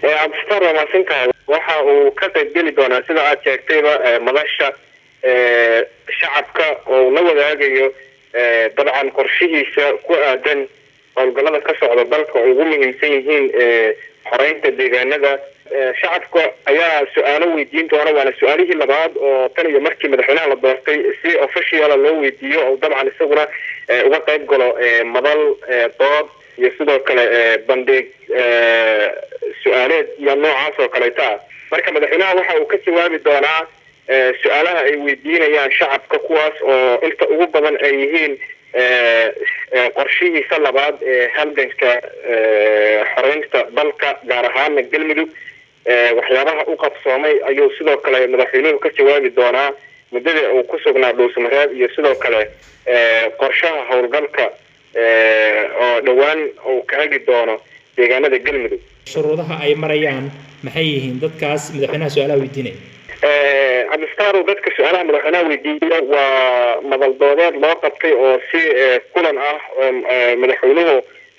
cabdistar waa mahadsantahay waxa uu ka qaybgeli doonaa sida aad sheegtayba madasha shacabka oo la wadaagayo dabcan qorshihiisa ku aadan howlgallada ka socda dalka oo ugu muhiimsan yihiin xoreynta deegaanada shacabka ayaa su-aalo weydiin doona waana su-aalihii labaad oo tan iyo markii madaxweynaha la doortay si officiala loo weydiiyo oo dabcan isaguna uga qayb galo madal dood iyo sidoo kale bandhig su-aaleed iyo noocaas oo kaleeta ah marka madaxweynaha waxa uu ka jawaabi doonaa su-aalaha ay weydiinayaan shacabka kuwaas oo inta ugu badan ay yihiin qorshihiisa labaad ee halganka xoreynta dalka gaar ahaana galmudug waxyaabaha u qabsoomay ayuu sidoo kale madaxweynuhu ka jawaabi doonaa muddada uu ku sugnaa dhuusamareeb iyo sidoo kale qorshaha howlgalka oo dhowaan uu ka hagi doono deegaanada galmudug shuruudaha ay marayaan maxay yihiin dadkaas madaxweynaha su-aalaha weydiinaya cabdistarow dadka su-aalaha madaxweynaha weydiiya waa madal doodeed loo qabtay oo si kulan ah madaxweynuhu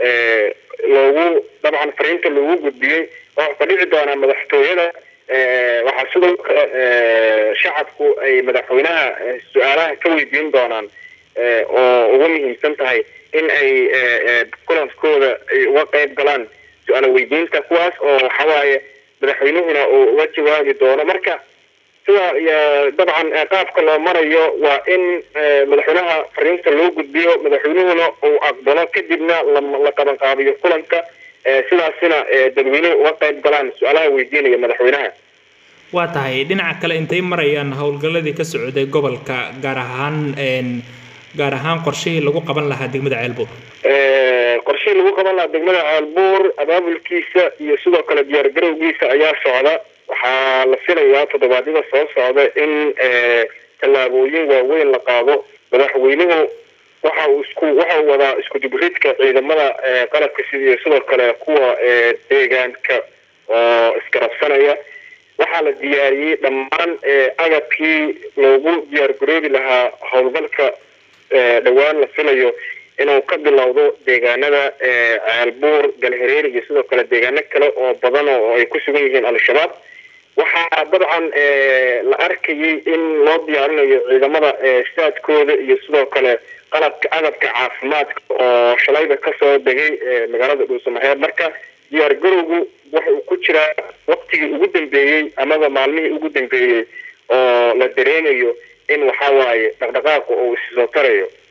loogu dabcan fariinta loogu gudbiyey oo ka dhici doonaa madaxtooyada waxaa sidoo kale shacabku ay madaxweynaha su-aalaha ka weydiin doonaan oo ugu muhiimsan tahay in ay kulankooda ay uga qayb galaan su-aal weydiinta kuwaas oo waxawaaye madaxweynuhuna uu uga jawaabi doono marka sida dabcan qaabka loo marayo waa in madaxweynaha fariinta loo gudbiyo madaxweynuhuna uu aqbalo kadibna la qabanqaabiyo kulanka sidaasina dadweynuhu uga qayb galaan su-aalaha weydiinaya madaxweynaha waa tahay dhinaca kale intay marayaan howlgalladii ka socday gobolka gaar ahaan gaar ahaan qorshihii lagu qaban lahaa degmada ceelbuur qorshihii lagu qaban lahaa degmada ceelbuur abaabulkiisa iyo sidoo kale diyaar garowgiisa ayaa socda waxaa la filayaa toddobaadyada soo socda in tallaabooyin waaweyn la qaado madaxweynuhu waxa uu isku waxa uu wadaa isku dibridka ciidamada qalabka sidii sidoo kale kuwa deegaanka oo isgarabsanaya waxaa la diyaariyey dhammaan agabkii loogu diyaar garoobi lahaa howlgalka dhowaan la filayo inuu ka bilowdo deegaanada ceelbuur galhareer iyo sidoo kale deegaano kale oo badan oo ay ku sugan yihiin al-shabaab waxaa dabcan la arkayay in loo diyaarinayo ciidamada saadkooda iyo sidoo kale qalabka agabka caafimaadka oo shalayba kasoo degay magaalada dhuusamareeb marka diyaar garowgu waxa uu ku jiraa waqtigii ugu dambeeyey amaba maalmihii ugu dambeeyey oo la dareemayo in waxawaaye dhaqdhaqaaqa uu issoo tarayo